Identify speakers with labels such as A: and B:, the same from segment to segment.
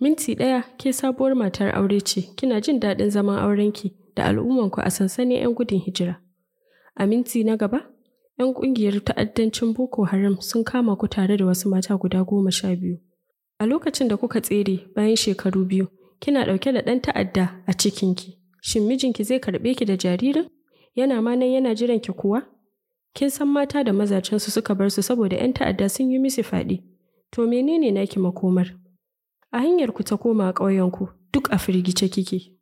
A: Minti ɗaya ke sabuwar matar aure ce, kina jin daɗin zaman aurenki da al'ummanku a sansanin 'yan gudun hijira. A minti na gaba, 'yan ƙungiyar ta'addancin Boko Haram sun kama ku tare da wasu mata guda goma sha biyu. A lokacin da kuka tsere bayan shekaru biyu, kina ɗauke da ɗan ta'adda a cikinki. Shin mijinki zai karɓe ki da jaririn? Yana ma nan yana jiran ki kuwa? Kin san mata da mazajensu suka bar su saboda 'yan ta'adda sun yi musu fyaɗe. To menene naki makomar? A hanyar ku ta koma ƙauyenku duk a firgice kike.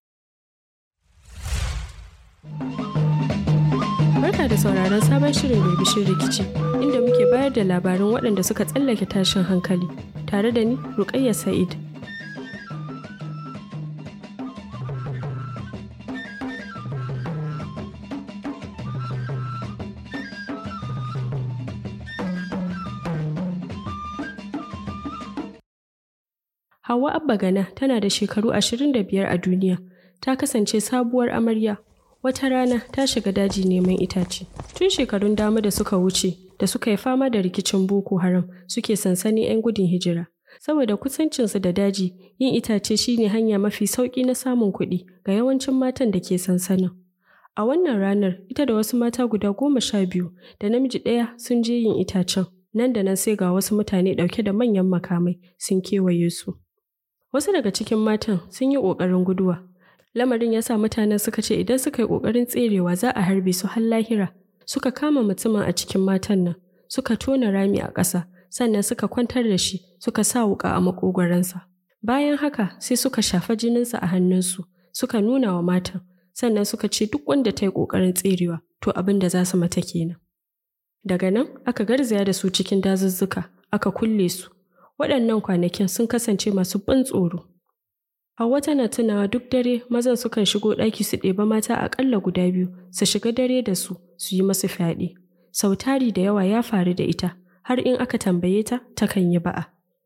A: Barka da sauraron sabon shirin birbishin rikici inda muke bayar da labarin waɗanda suka tsallake tashin hankali tare da ni Rukayya Sa'id. Hauwa Abba Gana tana da shekaru 25 a duniya. Ta kasance sabuwar amarya. Wata rana ta shiga daji neman itace. Tun shekarun dama da suka wuce da suka yi fama da rikicin Boko Haram suke sansani 'yan gudun hijira. Saboda kusancinsu da daji, yin itace shine hanya mafi sauƙi na samun kuɗi ga yawancin matan da ke sansanin. A wannan ranar, ita da wasu mata guda goma sha biyu da namiji ɗaya sun je yin itacen. Nan da nan sai ga wasu mutane ɗauke da manyan makamai sun kewaye su. Wasu daga cikin matan sun yi ƙoƙarin guduwa. Lamarin ya sa mutanen suka ce idan suka yi ƙoƙarin tserewa za a harbe su har lahira. Suka kama mutumin a cikin matan nan, suka tona rami a ƙasa, sannan suka kwantar da shi, suka sa wuƙa a maƙogwaransa. Bayan haka sai suka shafa jininsa a hannunsu, suka nuna wa matan, sannan suka ce duk wanda ta yi ƙoƙarin tserewa, to abin da za su mata kenan. Daga nan aka garzaya da su cikin dazuzzuka, aka kulle su, waɗannan kwanakin sun kasance masu ban tsoro. Hauwa tana tunawa duk dare mazan sukan shigo ɗaki su ɗeba mata aƙalla guda biyu su shiga dare da su su yi masu fyaɗe. Sau tari da yawa ya faru da ita har in aka tambaye ta takan yi ba'a.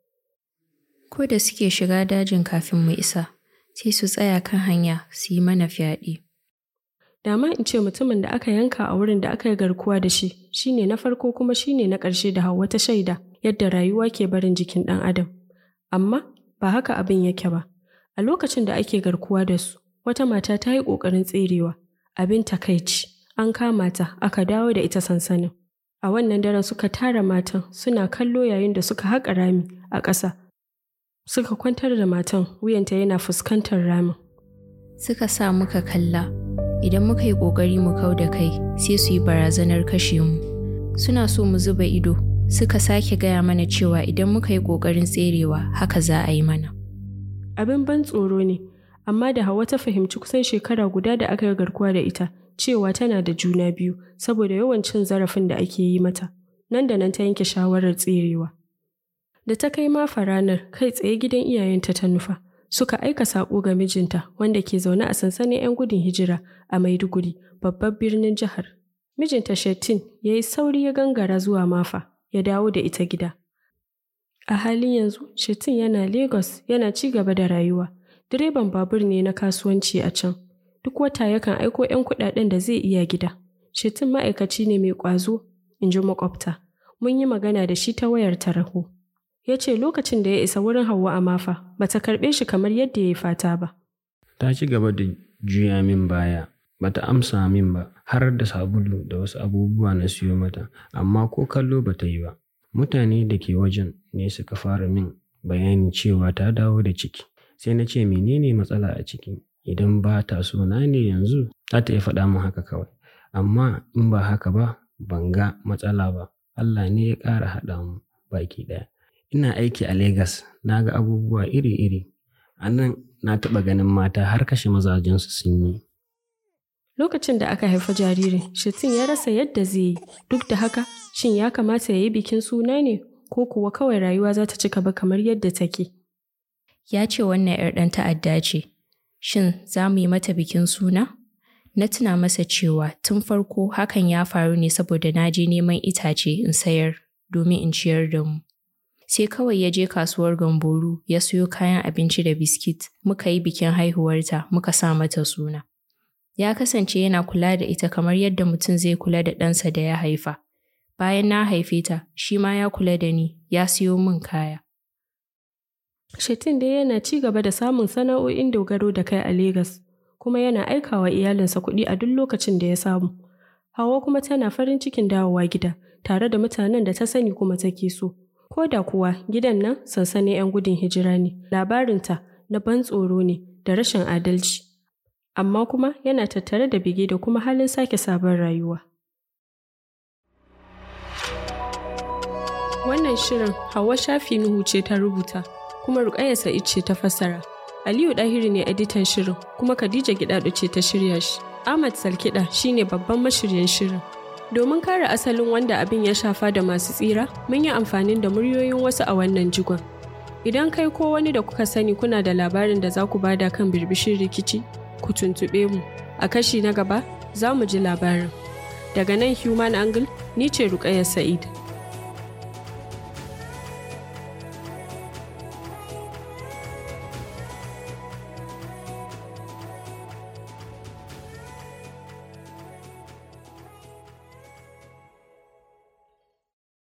B: Ko da suke shiga dajin kafin mu isa, sai su tsaya kan hanya su yi mana fyaɗe.
A: Dama in ce mutumin da aka yanka a wurin da aka yi garkuwa da shi shine na farko kuma shine na ƙarshe da Hauwa ta shaida yadda rayuwa ke barin jikin ɗan adam. Amma ba haka abin yake ba. A lokacin da ake garkuwa da su, wata mata ta yi ƙoƙarin tserewa. Abin takaici, an kama ta aka dawo da ita sansanin. A wannan daren suka tara matan suna kallo yayin da suka haƙa rami a ƙasa. Suka kwantar da matan wuyanta yana fuskantar ramin.
B: Suka sa muka kalla, idan muka yi ƙoƙari mu kau da kai sai su yi barazanar kashe mu. Suna so mu zuba ido, suka sake gaya mana cewa idan muka yi ƙoƙarin tserewa haka za a yi mana.
A: Abin ban tsoro ne, amma da Hauwa ta fahimci kusan shekara guda da aka yi garkuwa da ita, cewa tana da juna biyu saboda yawan cin zarafin da ake yi mata. Nan da nan ta yanke shawarar tserewa. Da ta kai mafa ranar kai tsaye gidan iyayenta ta nufa, suka aika saƙo ga mijinta wanda ke zaune a sansanin 'yan gudun hijira a Maiduguri, babban birnin jihar. Mijinta Shettin ya yi sauri ya gangara zuwa mafa, ya dawo da ita gida. A halin yanzu, Shettin yana Lagos yana ci gaba da rayuwa. Direban babur ne na kasuwanci a can. Duk wata yakan aiko 'yan kuɗaɗen da zai iya gida. Shettin ma'aikaci ne mai ƙwazo, in ji makwabta. Mun yi magana da shi ta wayar taraho. Ya ce lokacin da ya isa wurin Hauwa a mafa, ba ta karɓe shi kamar yadda ya yi fata ba.
C: Ta ci gaba da juya min baya, ba ta amsa min ba, har da sabulu da wasu abubuwa na siyo mata, amma ko kallo ba ta yi ba. Mutane da ke wajen ne suka fara min bayani cewa ta dawo da ciki. Sai na ce menene matsala a ciki? Idan ba ta so na ne yanzu, za ta iya faɗa min haka kawai. Amma in ba haka ba, ban ga matsala ba. Allah ne ya ƙara haɗa mu baki ɗaya. Ina aiki a Legas, na ga abubuwa iri-iri. A nan na taɓa ganin mata har kashe mazajensu sun yi.
A: Lokacin da aka haifa jaririn, Shettin ya rasa yadda zai yi. Duk da haka, shin ya kamata ya yi bikin suna ne ko kuwa kawai rayuwa za ta ci gaba kamar yadda take?
B: Ya ce wannan 'yar ɗan ta'adda ce. Shin za mu yi mata bikin suna? Na tuna masa cewa tun farko hakan ya faru ne saboda na je neman itace in sayar domin in ciyar da mu. Sai kawai ya je kasuwar Gamboru ya siyo kayan abinci da biskit, muka yi bikin haihuwarta muka sa mata suna. Ya kasance yana kula da ita kamar yadda mutum zai kula da ɗansa da ya haifa. Bayan na haife ta, shi ma ya kula da ni, ya siyo min kaya.
A: Shetin dai yana ci gaba da samun sana'o'in dogaro da kai a Legas, kuma yana aikawa iyalinsa kuɗi a duk lokacin da ya samu. Hawa kuma tana farin cikin dawowa gida, tare da mutanen da ta sani kuma take so. Ko da kuwa gidan nan sansanin 'yan gudun hijira ne, labarinta na ban tsoro ne da rashin adalci. Amma kuma yana tattare da bege da kuma halin sake sabon rayuwa. Wannan shirin Hauwa Shafi Nuhu ce ta rubuta, kuma Rukayya Sa'id ce ta fassara. Aliyu Ɗahiri ne editan shirin, kuma Khadija Gidado ce ta shirya shi. Ahmad Salkiɗa shine babban mashiryin shirin. Domin kare asalin wanda abin ya shafa da masu tsira, mun yi amfani da muryoyin wasu a wannan jigon. Idan kai ko wani da kuka sani kuna da labarin da za ku bada kan birbishin rikici, ku tuntuɓe mu. A kashi na gaba, za mu ji labarin. Daga nan Human Angle, ni ce Rukayya Sa'id.